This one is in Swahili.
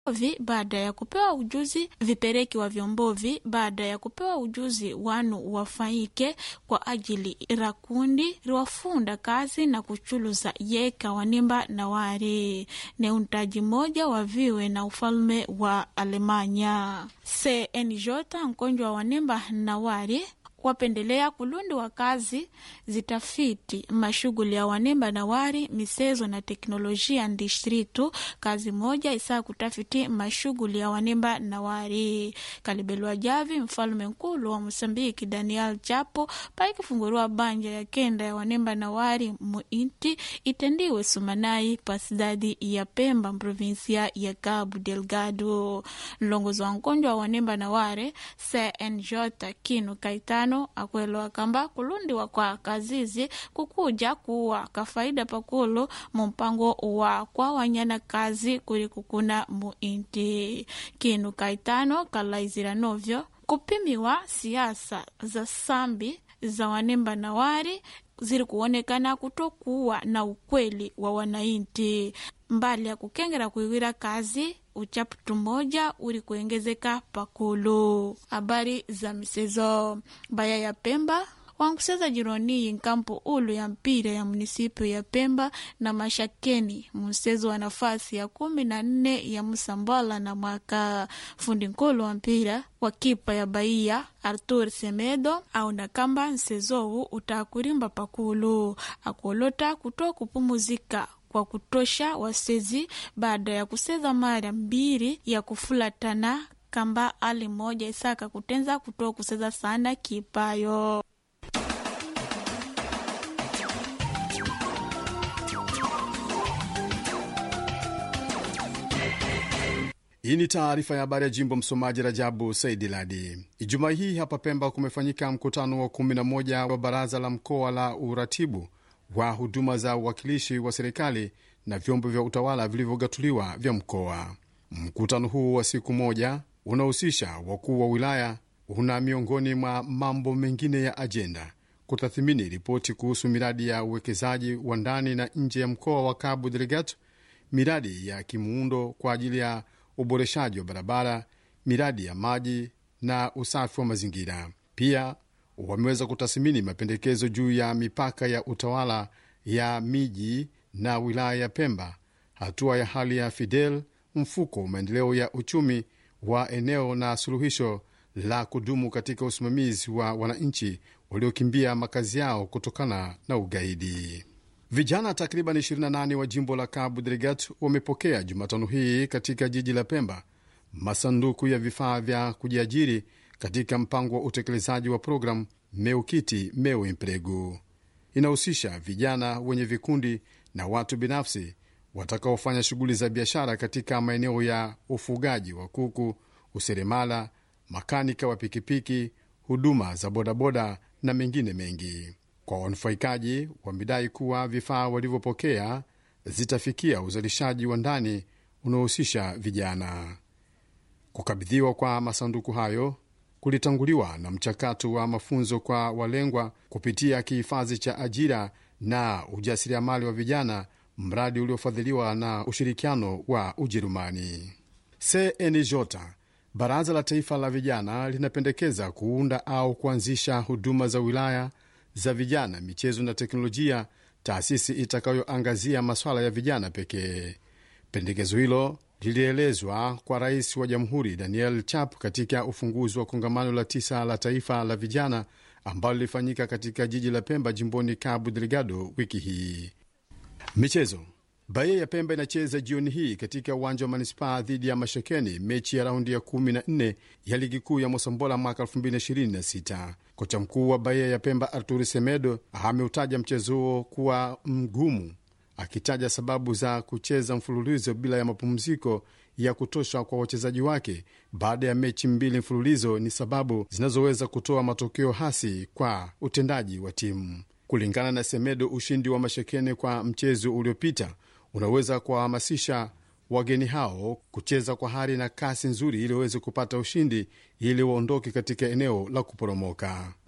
vi baada ya kupewa ujuzi vipereki wa vyombovi baada ya kupewa ujuzi wanu wafaike kwa ajili ra kundi riwafunda kazi na kuchuluza yeka wanimba na wari ni untaji moja wa viwe na ufalme wa Alemanya CNJ nkonjwa wa wanimba na wari wapendelea kulundi wa kazi zitafiti mashughuli ya wanemba na wari misezo na teknolojia ndistritu kazi moja isaa kutafiti mashughuli ya wanemba na wari kalibelwa javi mfalume nkulu wa mosambiki daniel chapo paikifunguriwa banja ya kenda ya wanemba na wari muinti itendiwe sumanai pasidadi ya pemba mprovinsia ya cabo delgado mlongozi wa nkonjwa wa wanemba na ware cnj kinu kaitano akwelewa kamba kulundiwa kwa kazizi kukuja kuwa kafaida pakulu mumpango wa kwa wanyana kazi kuli kukuna muinti kinu kaitano kalaizira novyo kupimiwa siasa za sambi za wanemba na wari ziri kuonekana kutokuwa na ukweli wa wanainti mbali ya kukengera kuiwira kazi uchaputu moja uri kuengezeka pakulu. Habari za misezo baya ya Pemba wankuseza jironi nkampo ulu ya mpira ya munisipio ya Pemba na Mashakeni msezo wa nafasi ya kumi na nne ya Musambala na mwaka fundi nkulu wa mpira wa kipa ya Bahia Artur Semedo auna kamba nsezowu utakurimba pakulu akolota kutoa kupumuzika kwa kutosha wasezi baada ya kuseza mara mbili ya kufulatana kamba ali moja isaka kutenza kutoa kuseza sana kipayo Hii ni taarifa ya habari ya jimbo. Msomaji Rajabu Saidi Ladi. Ijumaa hii hapa Pemba kumefanyika mkutano wa 11 wa baraza la mkoa la uratibu wa huduma za uwakilishi wa serikali na vyombo vya utawala vilivyogatuliwa vya mkoa. Mkutano huu wa siku moja unahusisha wakuu wa wilaya, una miongoni mwa mambo mengine ya ajenda kutathimini ripoti kuhusu miradi ya uwekezaji wa ndani na nje ya mkoa wa Cabo Delgado, miradi ya kimuundo kwa ajili ya uboreshaji wa barabara, miradi ya maji na usafi wa mazingira. Pia wameweza kutathmini mapendekezo juu ya mipaka ya utawala ya miji na wilaya ya Pemba, hatua ya hali ya Fidel, mfuko maendeleo ya uchumi wa eneo na suluhisho la kudumu katika usimamizi wa wananchi waliokimbia makazi yao kutokana na ugaidi. Vijana takriban 28 wa jimbo la Cabo Delgado wamepokea Jumatano hii katika jiji la Pemba masanduku ya vifaa vya kujiajiri katika mpango wa utekelezaji wa programu Meukiti Meu Emprego. Inahusisha vijana wenye vikundi na watu binafsi watakaofanya shughuli za biashara katika maeneo ya ufugaji wa kuku, useremala, makanika wa pikipiki, huduma za bodaboda na mengine mengi. Kwa wanufaikaji wamedai kuwa vifaa walivyopokea zitafikia uzalishaji wa ndani unaohusisha vijana. Kukabidhiwa kwa masanduku hayo kulitanguliwa na mchakato wa mafunzo kwa walengwa kupitia kihifadhi cha ajira na ujasiriamali wa vijana, mradi uliofadhiliwa na ushirikiano wa Ujerumani. CNJ, Baraza la Taifa la Vijana, linapendekeza kuunda au kuanzisha huduma za wilaya za vijana, michezo na teknolojia, taasisi itakayoangazia masuala ya vijana pekee. Pendekezo hilo lilielezwa kwa rais wa jamhuri Daniel Chap katika ufunguzi wa kongamano la tisa la taifa la vijana ambalo lilifanyika katika jiji la Pemba, jimboni Cabo Delgado wiki hii. Michezo. Bahia ya Pemba inacheza jioni hii katika uwanja wa manispaa dhidi ya Mashekeni, mechi ya raundi ya 14 ya ligi kuu ya Mosambola mwaka 2026. Kocha mkuu wa Bahia ya Pemba Arturi Semedo ameutaja mchezo huo kuwa mgumu, akitaja sababu za kucheza mfululizo bila ya mapumziko ya kutosha kwa wachezaji wake baada ya mechi mbili mfululizo ni sababu zinazoweza kutoa matokeo hasi kwa utendaji wa timu. Kulingana na Semedo, ushindi wa Mashekene kwa mchezo uliopita unaweza kuwahamasisha wageni hao kucheza kwa hari na kasi nzuri ili waweze kupata ushindi ili waondoke katika eneo la kuporomoka.